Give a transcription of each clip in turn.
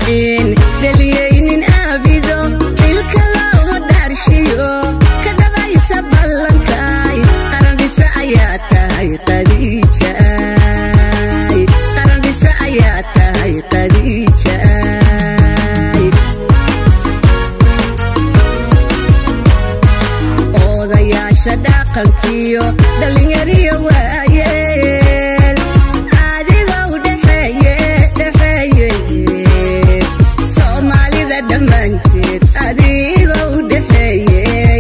dhicin dhaliyaynin aabido xilka loo dhaarshiyo ka dhabaysa ballankay qarandhisa ayaa tahay qadiijay qarandhisa ayaa tahay qadiijay odayaasha dhaqankiyo dhallinyariyo waayeel adiga u dhexeeye dhexeeye soomaalida dhammaanteed adiga u dhexeeye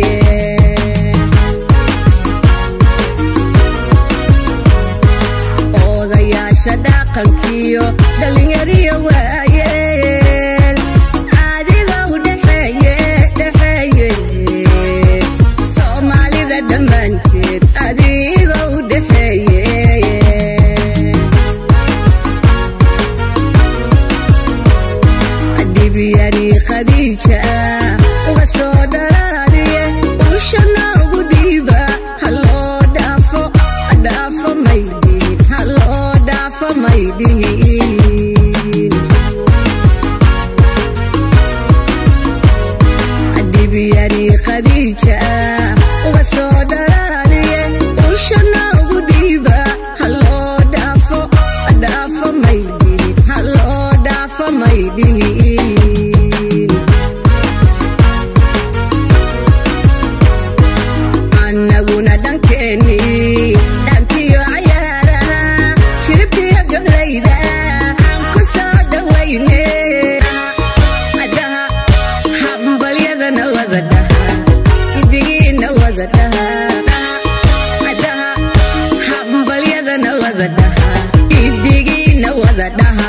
odayaasha dhaqankiyo dhallinyariyo waayeel adiga u dhexeeye dhexeeye soomaalida dhammaanteed adiga u dhexeeye dhibyani khadiija uga soo dhalaaliye ushana ugu dhiiba haloo dhaafo dhaafo maydhihin haloo dhaafo maydhihin dhibyani khadiija uga soo dhalaaliye ushana ugu dhiiba haloo dhaafo dhaafo maydhihin haloo dhaafo maydhihin annaguna dhankeeni dhankiyo cayaaraha shiribkiyo gablayda aan ku soo dhawayne adaha hambalyadana wada dhaha idigiina wada dhaha adaha hambalyadana wada dhaha idigiina wada dhaha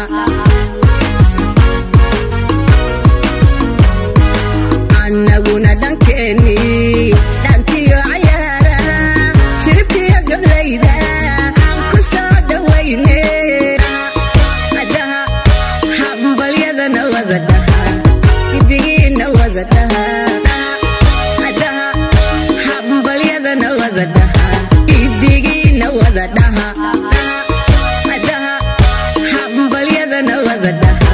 annaguna dhankeeni dhankiyo cayaaraha shiribkiyo gablayda aan ku soo dhawayne adaha hambalyadana wada dhaha idigiina wada dhaha adaha hambalyadana wada dhaha idigiina wada dhaha adaha hambalyadana wada dhaha